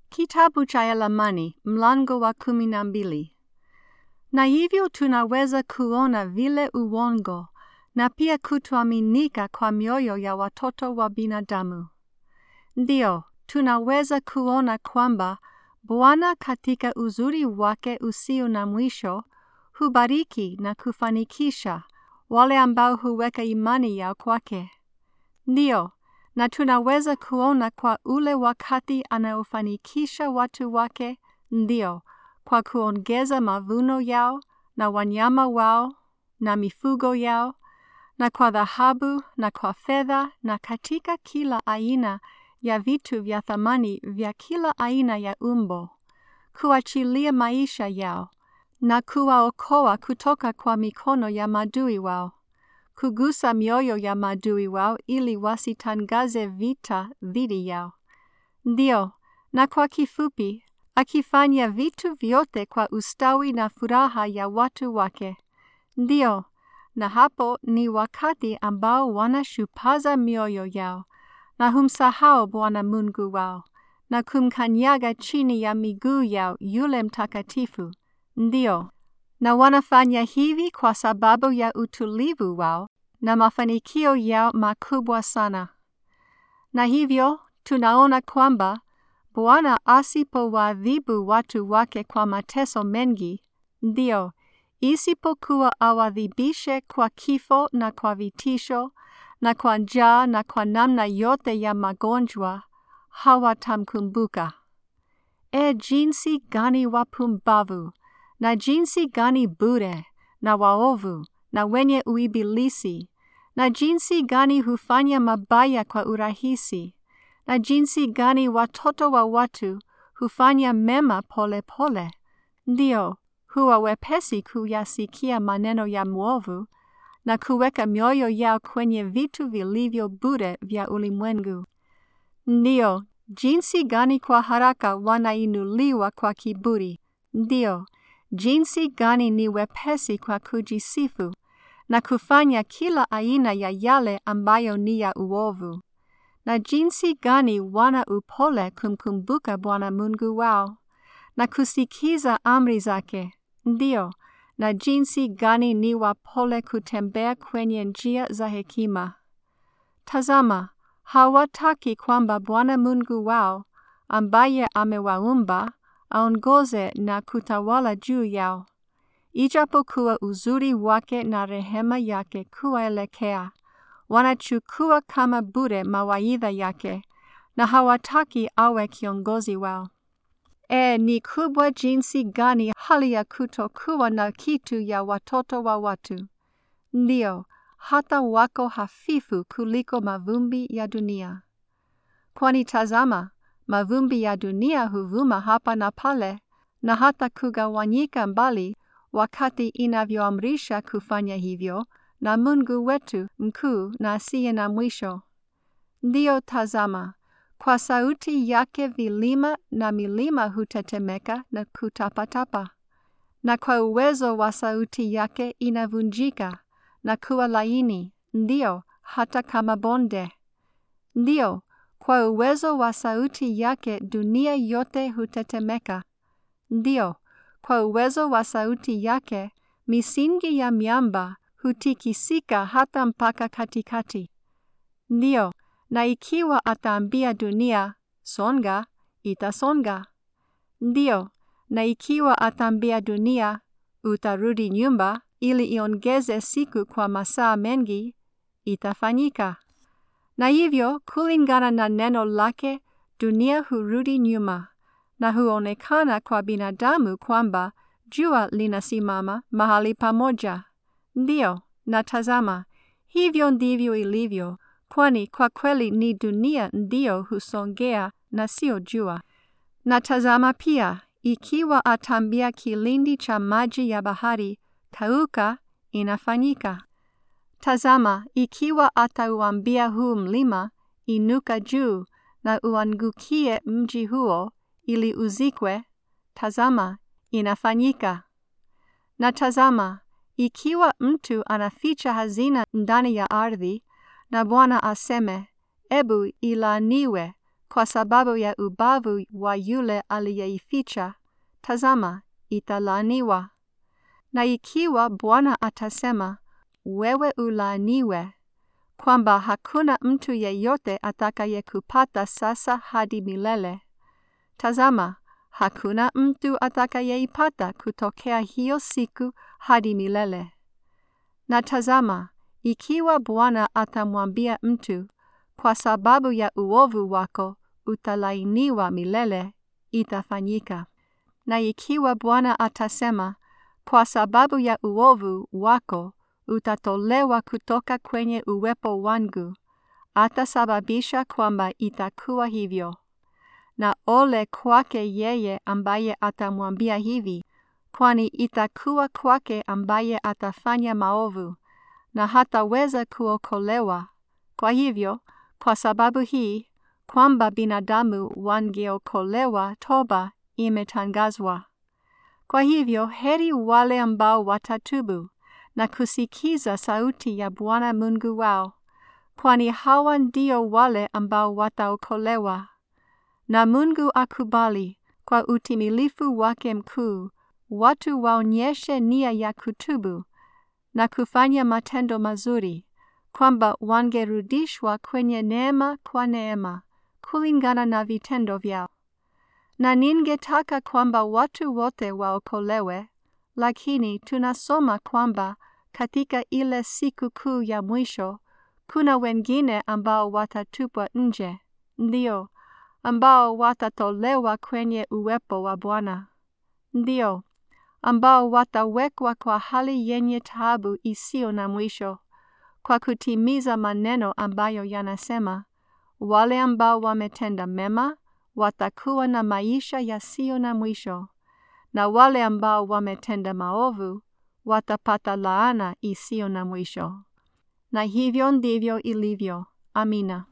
Kitabu cha Elamani mlango wa kumi na mbili. Na hivyo tunaweza kuona vile uongo na pia kutoaminika kwa mioyo ya watoto wa binadamu. Ndio, tunaweza kuona kwamba Bwana katika uzuri wake usio na mwisho hubariki na kufanikisha wale ambao huweka imani yao kwake. Ndio, na tunaweza kuona kwa ule wakati anaofanikisha watu wake, ndio, kwa kuongeza mavuno yao na wanyama wao na mifugo yao na kwa dhahabu na kwa fedha na katika kila aina ya vitu vya thamani vya kila aina ya umbo, kuachilia maisha yao na kuwaokoa kutoka kwa mikono ya madui wao, kugusa mioyo ya madui wao ili wasitangaze vita dhidi yao. Ndio, na kwa kifupi, akifanya vitu vyote kwa ustawi na furaha ya watu wake. Ndio, na hapo ni wakati ambao wanashupaza mioyo yao na humsahau Bwana Mungu wao na kumkanyaga chini ya miguu yao yule mtakatifu. Ndio, na wanafanya hivi kwa sababu ya utulivu wao na mafanikio yao makubwa sana. Na hivyo tunaona kwamba Bwana asipowaadhibu watu wake kwa mateso mengi, ndio isipokuwa awadhibishe kwa kifo na kwa vitisho na kwa njaa na kwa namna yote ya magonjwa, hawatamkumbuka. E, jinsi gani wapumbavu na jinsi gani bure na waovu na wenye uibilisi na jinsi gani hufanya mabaya kwa urahisi na jinsi gani watoto wa watu hufanya mema pole pole, ndio huwa wepesi kuyasikia maneno ya mwovu na kuweka mioyo yao kwenye vitu vilivyo bure vya ulimwengu. Ndio jinsi gani kwa haraka wanainuliwa kwa kiburi, ndio jinsi gani ni wepesi kwa kujisifu na kufanya kila aina ya yale ambayo ni ya uovu, na jinsi gani wana upole kumkumbuka Bwana Mungu wao na kusikiza amri zake, ndio, na jinsi gani ni wapole kutembea kwenye njia za hekima. Tazama, hawataki kwamba Bwana Mungu wao ambaye amewaumba aongoze na kutawala juu yao, ijapokuwa uzuri wake na rehema yake kuwaelekea, wanachukua kama bure mawaidha yake na hawataki awe kiongozi wao. E, ni kubwa jinsi gani hali ya kutokuwa na kitu ya watoto wa watu! Ndio, hata wako hafifu kuliko mavumbi ya dunia. Kwani tazama, mavumbi ya dunia huvuma hapa na pale, na hata kugawanyika mbali wakati inavyoamrisha kufanya hivyo na Mungu wetu mkuu na asiye na mwisho. Ndio, tazama, kwa sauti yake vilima na milima hutetemeka na kutapatapa, na kwa uwezo wa sauti yake inavunjika na kuwa laini, ndio hata kama bonde. Ndio, kwa uwezo wa sauti yake dunia yote hutetemeka. Ndio, kwa uwezo wa sauti yake misingi ya miamba hutikisika hata mpaka katikati. Ndio, na ikiwa ataambia dunia songa, itasonga. Ndio, na ikiwa ataambia dunia utarudi nyumba ili iongeze siku kwa masaa mengi, itafanyika. Na hivyo kulingana na neno lake, dunia hurudi nyuma na huonekana kwa binadamu kwamba jua linasimama mahali pamoja. Ndio, na tazama, hivyo ndivyo ilivyo, kwani kwa kweli ni dunia ndio husongea na sio jua. Na tazama pia, ikiwa atambia kilindi cha maji ya bahari, kauka, inafanyika. Tazama, ikiwa atauambia huu mlima, inuka juu na uangukie mji huo ili uzikwe, tazama, inafanyika. Na tazama, ikiwa mtu anaficha hazina ndani ya ardhi, na Bwana aseme, ebu ilaaniwe kwa sababu ya ubavu wa yule aliyeificha, tazama, italaaniwa. Na ikiwa Bwana atasema, wewe ulaaniwe, kwamba hakuna mtu yeyote atakayekupata sasa hadi milele, tazama, hakuna mtu atakayeipata kutokea hiyo siku hadi milele. Na tazama, ikiwa Bwana atamwambia mtu, kwa sababu ya uovu wako utalainiwa milele, itafanyika. Na ikiwa Bwana atasema, kwa sababu ya uovu wako utatolewa kutoka kwenye uwepo wangu, atasababisha kwamba itakuwa hivyo. Na ole kwake yeye ambaye atamwambia hivi, kwani itakuwa kwake ambaye atafanya maovu, na hataweza kuokolewa. Kwa hivyo, kwa sababu hii, kwamba binadamu wangeokolewa, toba imetangazwa. Kwa hivyo, heri wale ambao watatubu na kusikiza sauti ya Bwana Mungu wao, kwani hawa ndio wale ambao wataokolewa. Na Mungu akubali kwa utimilifu wake mkuu watu waonyeshe nia ya kutubu na kufanya matendo mazuri, kwamba wangerudishwa kwenye neema kwa neema, kulingana na vitendo vyao. Na ningetaka kwamba watu wote waokolewe, lakini tunasoma kwamba katika ile siku kuu ya mwisho kuna wengine ambao watatupwa nje, ndio ambao watatolewa kwenye uwepo wa Bwana, ndio ambao watawekwa kwa hali yenye taabu isiyo na mwisho, kwa kutimiza maneno ambayo yanasema, wale ambao wametenda mema watakuwa na maisha yasiyo na mwisho, na wale ambao wametenda maovu watapata laana isiyo na mwisho. Na hivyo ndivyo ilivyo. Amina.